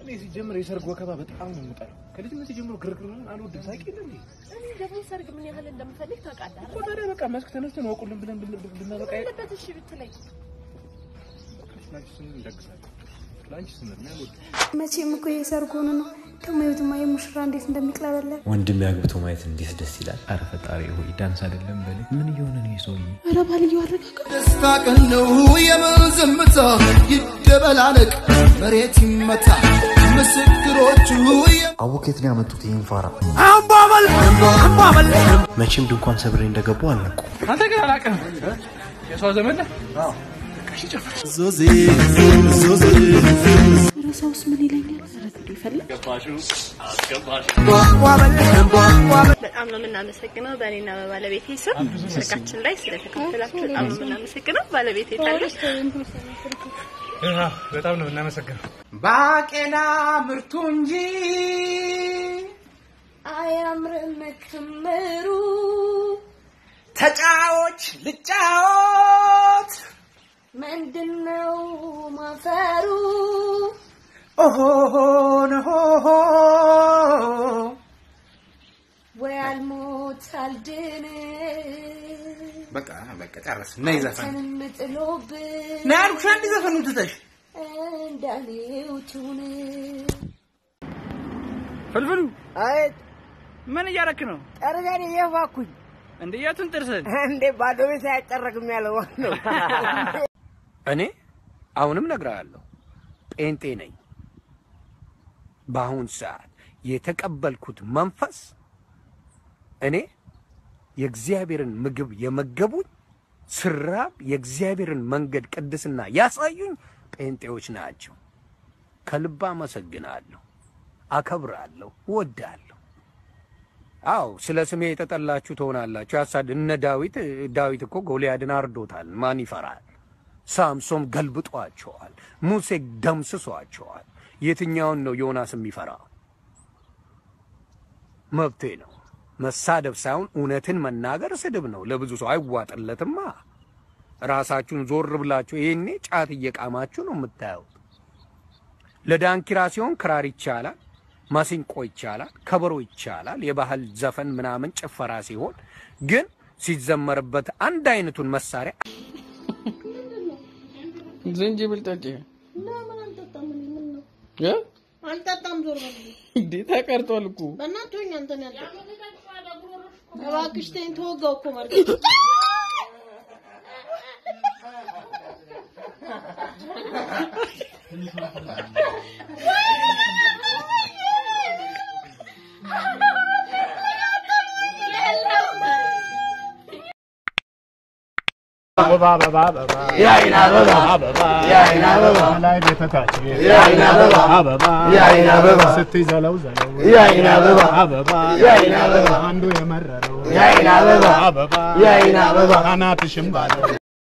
እኔ ሲጀምር የሰርግ ወከባ በጣም ነው የምጠላው። ከልጅነት ጀምሮ ግርግር ምናምን አልወድም። ሳቂ የለ እንዴ? እኔ ደግሞ ሰርግ ምን ያህል እንደምፈልግ ታውቃለህ እኮ ታዲያ በቃ መስክ ተነስተን ወቁልን ብለን ብን- ብናበቃ ያለበት እሺ ብትለኝ ለአንቺ ስንል እንደግሳለን። ለአንቺ ስንል ነው ያልወድም። መቼም እኮ የሰርግ ሆኖ ነው ደግሞ የቱማ የሙሽራ እንዴት እንደሚቅለበለብ ወንድም ያግብቶ ማየት እንዴት ደስ ይላል። አረ ፈጣሪ ሆይ ዳንስ አይደለም በል። ምን እየሆነ ነው ይህ ሰውዬ? ኧረ ባልየው አረጋጋ ደስታ ቀን ነው የምን ዝምታ ይደበላለቅ መሬት ይመታ ምስክሮቹ አቡ ከየት ነው ያመጡት ይህን ፋራ? መቼም ድንኳን ሰብሬ እንደገቡ አልነቁ። አንተ ግን አላውቅም። የሰው ዘመን ነህ? በቃ እሺ ጨፍር። ዞዜ ኧረ ሰውስ ምን ይለኛል? ኧረ ጉድ ይፈላ በጣም ነው የምናመሰግነው በእኔና በባለቤቴ ስም ሰርጋችን ላይ ስለተካፈላችሁ በጣም ነው የምናመሰግነው። ባለቤቴ ታለች። አዎ፣ በጣም ነው እናመሰግነው። ባቄላ ምርቱ እንጂ አያምርም ክምሩ ተጫዎች ልጫወት ምንድነው ማፈሩ? ኦሆሆን ሆሆ ወይ አልሞት አልድን በቃ በቃ ጨረስ። ነይ ዘፈን አንተንም ጥሎብን ነይ አልኩሽ። አንድ ዘፈኑ ትተሽ እንዳሌው ትሁን ፍልፍሉ አይ ምን እያረክ ነው ጠርዘን እየፋኩኝ እንዴ? የቱን ጥርስን? እንዴ ባዶ ቤት አያጠረግም ያለው ነው። እኔ አሁንም ነግሬሃለሁ፣ ጴንጤ ነኝ። በአሁን ሰዓት የተቀበልኩት መንፈስ እኔ የእግዚአብሔርን ምግብ የመገቡኝ ስራብ የእግዚአብሔርን መንገድ ቅድስና ያሳዩኝ ጴንጤዎች ናቸው። ከልብ አመሰግናለሁ፣ አከብራለሁ፣ ወዳለሁ። አዎ ስለ ስሜ የተጠላችሁ ትሆናላችሁ። ያሳድ እነ ዳዊት ዳዊት እኮ ጎልያድን አርዶታል። ማን ይፈራል? ሳምሶን ገልብጧቸዋል። ሙሴ ደምስሷቸዋል። የትኛውን ነው ዮናስ የሚፈራ? መብቴ ነው። መሳደብ ሳይሆን እውነትን መናገር ስድብ ነው። ለብዙ ሰው አይዋጥለትማ። ራሳችሁን ዞር ብላችሁ ይሄኔ ጫት እየቃማችሁ ነው የምታዩት። ለዳንኪራ ሲሆን ክራር ይቻላል፣ ማሲንቆ ይቻላል፣ ከበሮ ይቻላል፣ የባህል ዘፈን ምናምን ጭፈራ ሲሆን ግን ሲዘመርበት አንድ አይነቱን መሳሪያ ዝንጅብል ጠጪ እ? አልጠጣም ዞር በል እንዴ ተቀርጧል እኮ በእናትህ ሆኝ አንተን ያልጠ እባክሽ ተይኝ ተወጋው እኮ ማለት አበባ አበባ አበባ የአይን አበባ አበባ የአይን አበባ ላይ ቤተታች የአይን አበባ አበባ የአይን አበባ ስትይዘለው ዘለው የአይን አበባ አበባ የአይን አበባ አንዱ የመረረው የአይን አበባ አበባ የአይን አበባ አናትሽም ባለው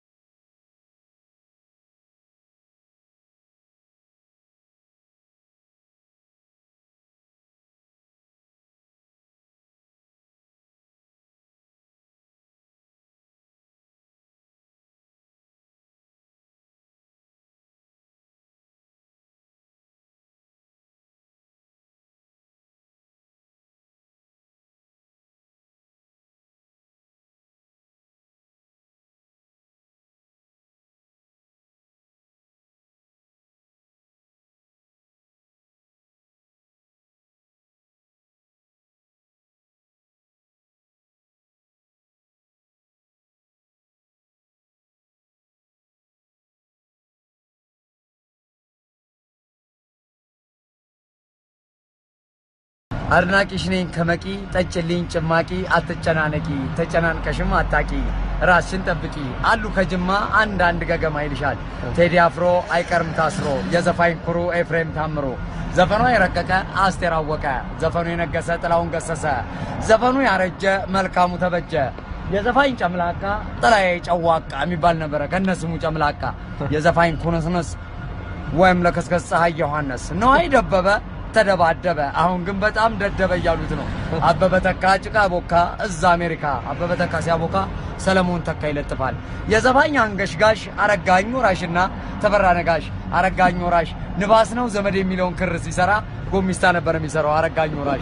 አድናቂሽ ነኝ ከመቂ ጠጭልኝ ጭማቂ አትጨናነቂ ተጨናንቀሽም አታቂ ራስሽን ጠብቂ አሉ ከጅማ አንድ አንድ ገገማ ይልሻል ቴዲ አፍሮ አይቀርም ታስሮ የዘፋኝ ኩሩ ኤፍሬም ታምሮ ዘፈኗ የረቀቀ አስቴር አወቀ ዘፈኑ የነገሰ ጥላውን ገሰሰ ዘፈኑ ያረጀ መልካሙ ተበጀ የዘፋኝ ጨምላቃ ጥላዬ ጨዋቃ የሚባል ነበረ ከነስሙ ጨምላቃ የዘፋኝ ኩንስንስ ወይም ለከስከስ ፀሐይ ዮሐንስ ነዋይ ደበበ ተደባደበ። አሁን ግን በጣም ደደበ እያሉት ነው። አበበ ተካ ጭቃ ቦካ እዛ አሜሪካ። አበበ ተካ ሲያቦካ ሰለሞን ተካ ይለጥፋል። የዘፋኝ አንገሽጋሽ አረጋኝ ወራሽና ተፈራ ነጋሽ። አረጋኝ ወራሽ ንባስ ነው ዘመድ የሚለውን ክር ሲሰራ ጎሚስታ ነበር የሚሰራው አረጋኝ ወራሽ።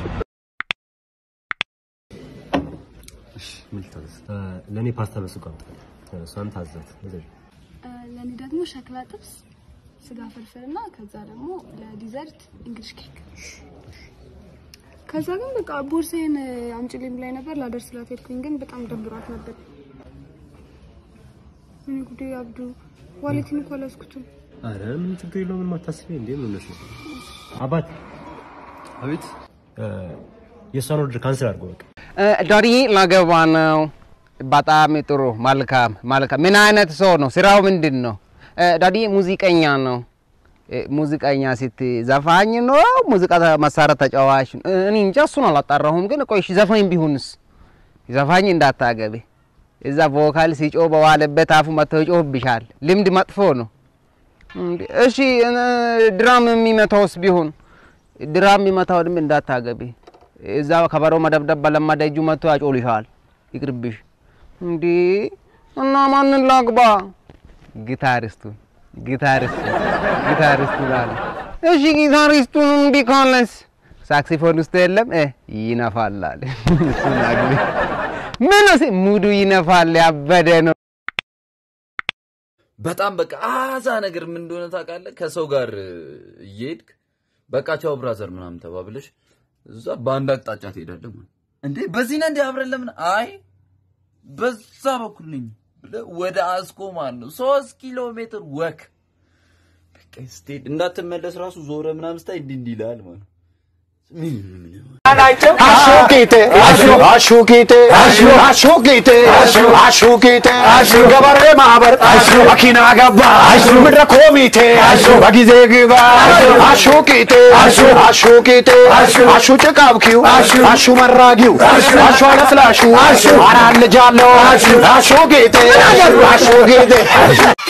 ለእኔ ፓስታ በሱቅ አምጣ። እሷን ታዘት ለእኔ ደግሞ ሸክላ ጥብስ፣ ስጋ ፍርፍር እና ከዛ ደግሞ ለዲዘርት እንግሊሽ ኬክ። ከዛ ግን በቃ ቦርሳዬን አምጪልኝ ብላኝ ነበር ላደርስላት ሄድኩኝ፣ ግን በጣም ደብሯት ነበር። እኔ ጉዴ አብዱ ዋሌቴን እኮ አልያዝኩትም። አረ ምን ችግር የለውም። ምንም አታስቢ። እንዴ ምን ነሽ? አባት አቤት። የእሷን ኦርደር ካንስል አድርጎ በቃ ዳዲ ላገባ ነው። በጣም ጥሩ መልካም መልካም። ምን አይነት ሰው ነው? ስራው ምንድን ነው? ዳዲ ሙዚቀኛ ነው። ሙዚቀኛ ሲት ዘፋኝ ነው? ሙዚቃ መሳሪያ ተጫዋች ነው? እኔ እንጃ እሱን አላጣራሁም። ግን ቆይ እሺ ዘፋኝ ቢሆንስ? ዘፋኝ እንዳታገቢ። እዛ ቮካል ሲጮ በዋለበት አፉ መጥቶ ይጮህብሻል። ልምድ መጥፎ ነው። እሺ ድራም የሚመታውስ ቢሆን ድራም የሚመታው ድም እንዳታገቢ። እዛ ከበሮ መደብደብ በለመደ እጁ መጥቶ ያጮልሻል። ይቅርብሽ። እንዴ እና ማንን ላግባ? ጊታሪስቱን ጊታሪስቱን ጊታሪስቱን አለ። እሺ ጊታሪስቱን እምቢ ካለስ ሳክሲፎን ውስጥ የለም እ ይነፋል አለ። እሱን አግቢ። ምን ሲ ሙዱ ይነፋል፣ ያበደ ነው። በጣም በቃ አዛ ነገር ምን እንደሆነ ታውቃለህ? ከሰው ጋር እየሄድክ በቃ ቻው ብራዘር ምናምን ተባብለሽ እዛ በአንድ አቅጣጫ ትሄዳለህ ማለት እንዴ በዚህ ነህ እንዴ አብረን ለምን አይ በዛ በኩል ነኝ ብለህ ወደ አስኮ ማለት ነው ሶስት ኪሎ ሜትር ወክ በቃ ስትሄድ እንዳትመለስ ራሱ ዞረ ምናምን ስታይ እንዲህ እንዲህ ይልሃል ማለት ነው። ምን ምን አሹቂቴ አሹቂቴ አሹቂቴ አሹቂቴ ገበሬ ማህበር መኪና ገባ ምድረ ኮሚቴ በጊዜ ግባ አሹቂቴ አሹቂቴ አሹ ጭቃብኪው አሹ መራጊው አሹ አለስላሹ አራት ልጅ አለው አሹቂቴ አሹቂቴ